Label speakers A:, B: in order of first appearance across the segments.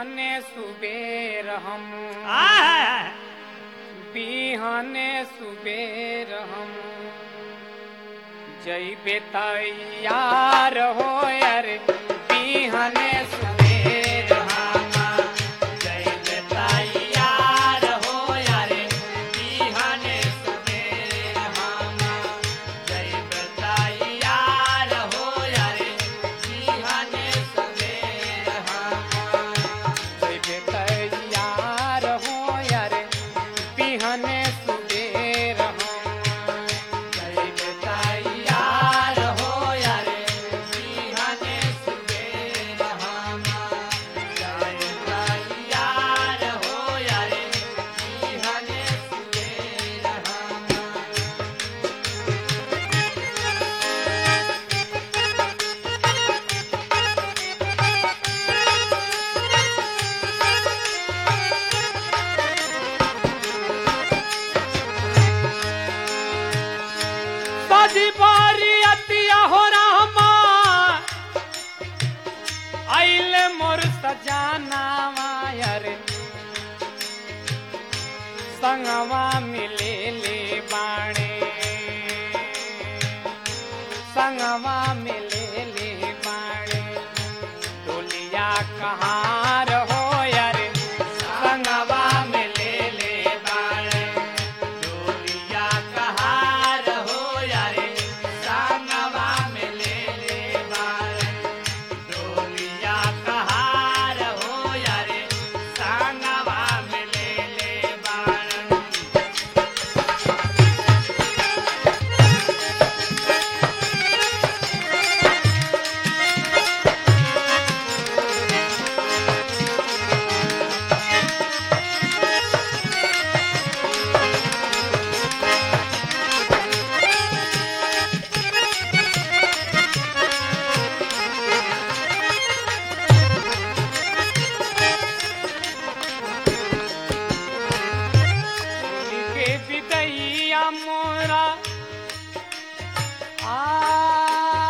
A: बिहने सुबेर हम
B: आय
A: बिहने सुबेर हम जैबे तैयार हो यार बिहने सुबेर हम
B: जैसे तैयार हो यारे बिहाने सुबेर हम जैसे तैयार हो यारे बिहाने सुबेर हम
A: जैबे तैयार हो यार बिहने सुबेर हम
B: जैसे तैयार हो यारे बिहाने सुबेर हम जैसे तैयार हो यारे बिहाने सुबेर हम
A: सजी बारी अतिया हो रामा आइल मोर सजाना वायर संगवा मिले ले बाणे संगवा मिले ले बाणे डोलिया कहाँ रहो यार संगवा मिले ले बाणे
B: डोलिया कहार हो यारे संगवा में ले ले बारे डोलिया कहार हो यारे संगवा में ले ले बारे
A: के विदैया मोरा आ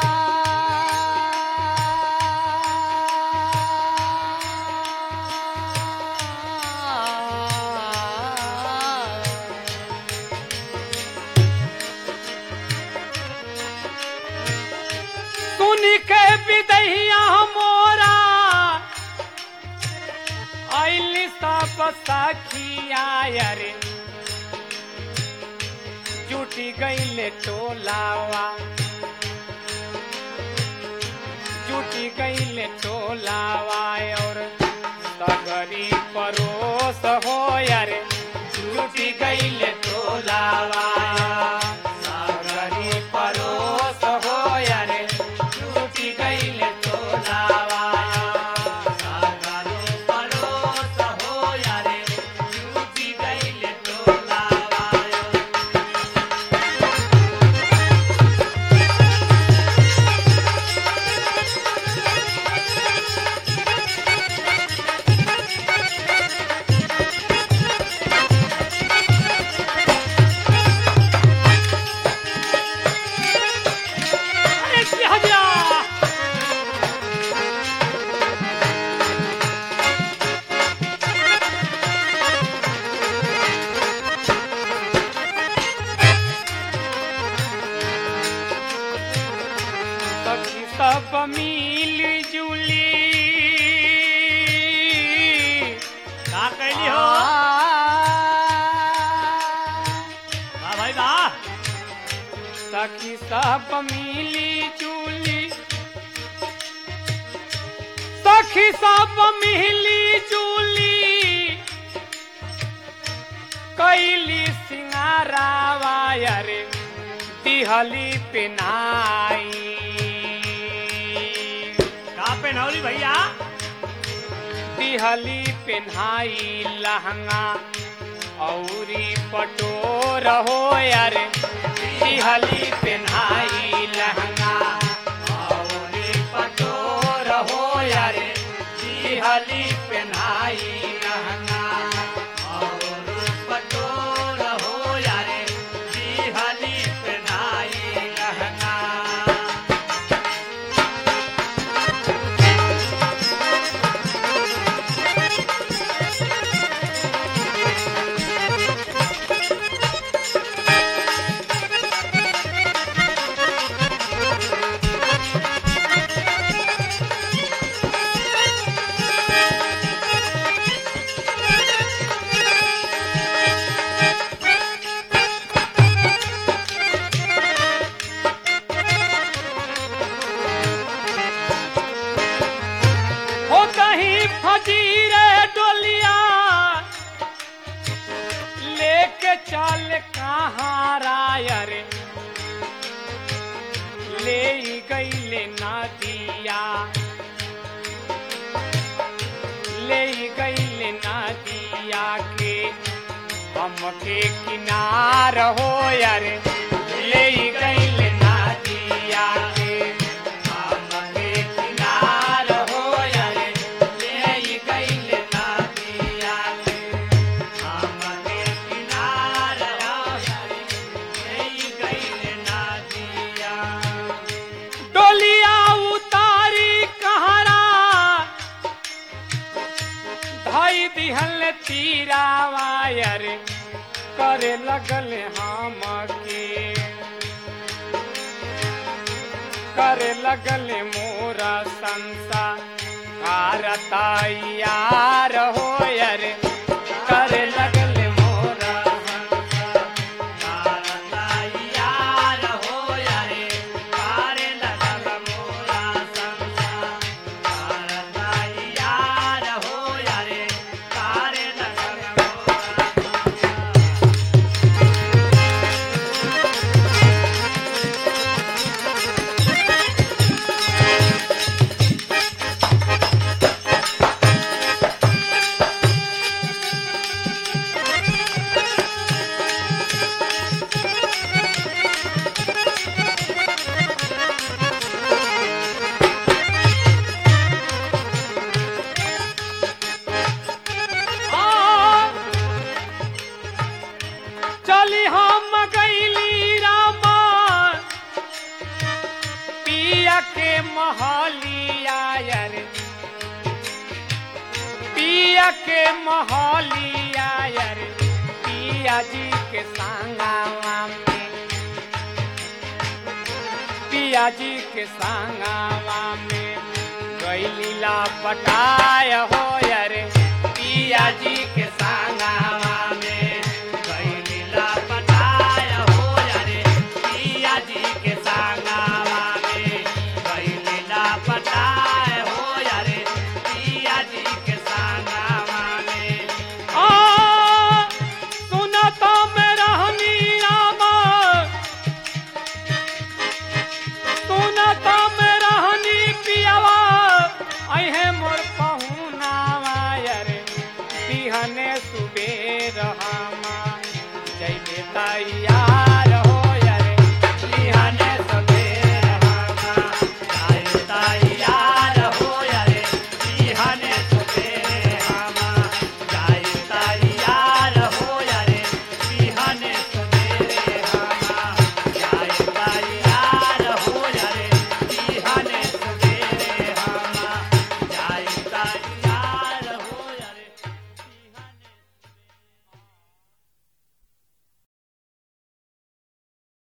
A: सुन के विदैया मोरा आइली सब सखिया रे जुटी गईले टोलावा जुटी गईले टोलावा और सगरी परोस हो यार जुटी गईले टोलावा सगरी परोस हो यार जुटी गईले टोलावा
B: सागरो परोस हो यारे झूठी गईले टोलावायो
A: अरे सिहजा सखी सब मिल जुली
B: का कैली हो वाह भाई वाह
A: सखी सब मिली जुली सखी सब मिली जुली कैली सिंगारावा रे दिहली पिनाई
B: का पहनौली भैया
A: दिहली पिन्हाई लहंगा औरी पटोर हो यार दिहली पिन्हाई लहंगा औरी पटोर हो यार दिहली पिन्हाई लहंगा
B: और पटोर हो यारे बिहली पहनाई लहंगा
A: गईले नदिया ले गईले नदिया के हमके किनार हो यार ले गईले नदिया के हमके किनार हो यार ले गईले नदिया के
B: हमके किनार हो यही गईले नदिया
A: डोलिया उतारी कहरा धई दिहल तीरा वायर करे लगल हम के करे लगल मोरा संसा कारता यार हो यार करे लगल मोरा
B: कारता यार हो यारे कारे लगल मोरा संसार कारता यार हो यारे कारे लगल मोरा संसार
A: चली हम गईली रामा पिया के महलिया यार पिया के महलिया यार पिया जी के संगावा में पिया जी के संगावा में गईली ला पटाय हो यार पिया जी के संगावा में
B: कैलीला पटाय हो यारे पिया जी के सांगावा में कैलीला पटाय हो यारे पिया जी के सांगावा में
A: आ सुनता में रहनी रामा सुनता में रहनी पियावा अहे मोर पहुनावा यार बिहने सुबेर हमा जय बेटा यार